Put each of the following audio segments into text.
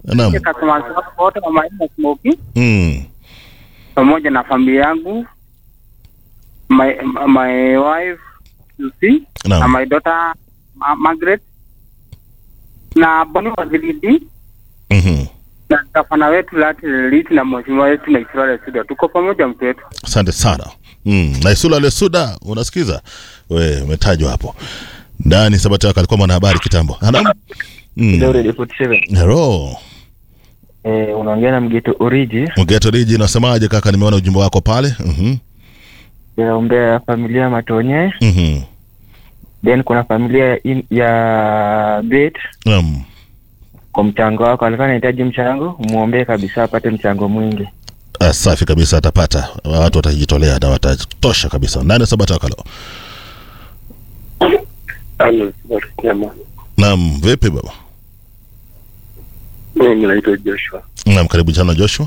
Naam. customers wako wote wa Maina Smoky Mm. pamoja na familia yangu my, my wife Lucy na Naam. my daughter Ma Margaret na Boni Waziridi Mhm. na gavana wetu Lati Lelit na mheshimiwa wetu na Israel Suda, tuko pamoja mtu wetu. Asante sana. Mm. Na Isula Lesuda, unasikiza? We, umetajwa hapo. Ndani Sabata yako alikuwa mwanahabari kitambo. Naam. Mm. Leo Radio 47. Hello. Eh, unaongea na Mgeto Oriji. Mgeto Riji, unasemaje kaka? Nimeona ujumbe wako pale. Mhm. Naombea familia ya Matonye. Mhm. Then kuna familia ya, in, ya Bet Naam. kwa mchango wako, alikuwa anahitaji mchango, muombee kabisa apate mchango mwingi. Ah, Safi kabisa, atapata. Watu watajitolea na watatosha kabisa. Nani Sabata yako leo? Halo, Nyama. Naam, vipi baba? Mimi naitwa Joshua Naam, karibu sana Joshua.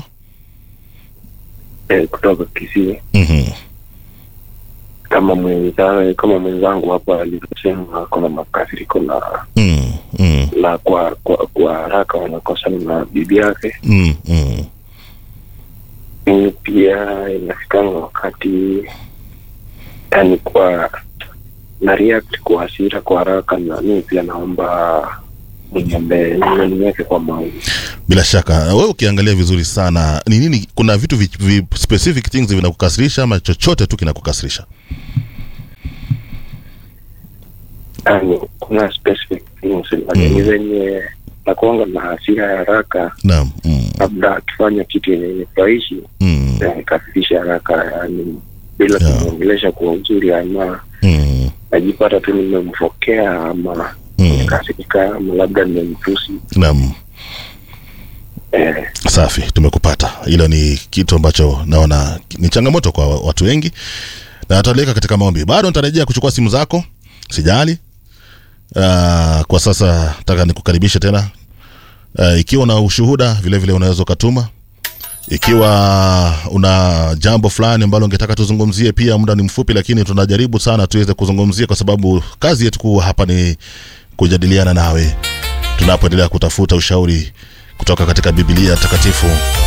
eh, kutoka Kisii. Mhm. Kama mwenzangu kama mwenzangu hapa alivyosema, kuna makasiriko na Mm. Mm. na kwa kwa, kwa haraka wanakosana na bibi yake. Mm. Mm. Mimi pia inafikanga wakati yani kwa na react kwa hasira kwa haraka, na mimi pia naomba mniombe niweke kwa maombi. Bila shaka wewe ukiangalia vizuri sana, ni nini, kuna vitu vi, vi specific things vinakukasirisha ama chochote tu kinakukasirisha? Yani kuna specific things lakini zenye nakuanga na hasira ya haraka Naam. Mm. labda akifanya kitu yenye nifurahishi Mm. nikafisha haraka yani bila Yeah. kumwongelesha kwa uzuri ama Mm. najipata tu nimemfokea ama Mm. nikasirika ama labda nimemtusi Naam. eh, Safi, tumekupata. Hilo ni kitu ambacho naona ni changamoto kwa watu wengi, na ataliweka katika maombi. Bado nitarejea kuchukua simu zako, sijali. Uh, kwa sasa nataka nikukaribishe tena. Uh, ikiwa una ushuhuda vile vile unaweza ukatuma. Ikiwa una jambo fulani ambalo ungetaka tuzungumzie, pia muda ni mfupi, lakini tunajaribu sana tuweze kuzungumzia, kwa sababu kazi yetu kuu hapa ni kujadiliana nawe tunapoendelea kutafuta ushauri kutoka katika Biblia takatifu